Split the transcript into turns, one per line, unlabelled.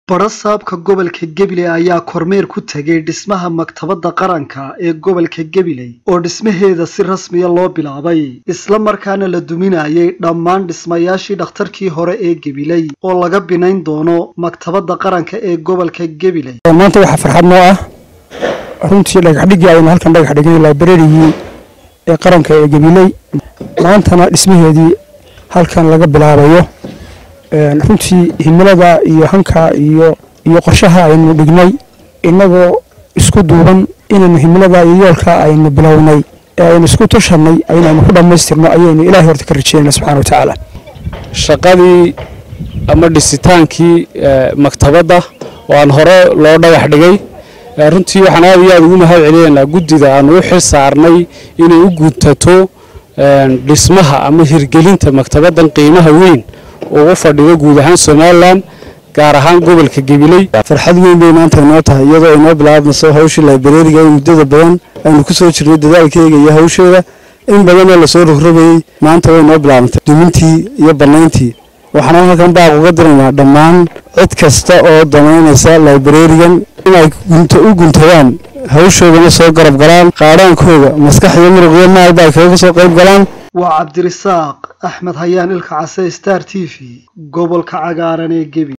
Badho-saabka gobolka Gabiley ayaa kormeer ku tagay dhismaha Maktabadda Qaranka ee gobolka Gabiley oo dhismaheeda si rasmiya loo bilaabay isla markaana la duminayay dhammaan dhismayaashii dhakhtarkii hore ee Gabiley oo laga binayn doono Maktabadda Qaranka ee gobolka Gabiley
maanta waxaa farxad noo ah runtii dhagaxdhigii aynu halkan dhagax dhignay librarigii ee qaranka ee gabiley maantana dhismaheedii halkan laga bilaabayo runtii himilada iyo hanka iyo iyo qorshaha aynu dhignay innagoo isku duuban inaynu himilada iyo yoolka aynu bilownay ee aynu isku tushanay inaynu ku dhammaystirno ayaynu ilaahay horta ka rajeynayna subxana wa tacaala
shaqadii ama dhisitaankii maktabadda oo aan hore loo dhagax dhigay runtii waxaan aad iyo aad ugu mahad celinaynaa guddida aanu u xil saarnay inay u guntato dhismaha ama hirgelinta maktabaddan qiimaha weyn ugu fadhido guud ahaan somalilan gaar ahaan gobolka gabiley
farxad weyn bay maanta inoo tahay iyadoo inoo bilaabmayso hawshii librariga ee muddada badan aynu ku soo jirnay dadaalkeega iyo hawsheeda in badanoo lasoo rogrobayey maanta way inoo bilaabantay dumintii iyo bannayntii waxaana halkan baaq uga diraynaa dhammaan cid kasta oo damaynaysa librarigan inay u guntadaan hawshoodana soo garab galaan qaadhaankooda maskax iyo muruqyo maalba ay kaga soo qayb galaan
waa cabdirisaaq axmed hayaan ilka case star t v gobolka cagaaran ee Gabiley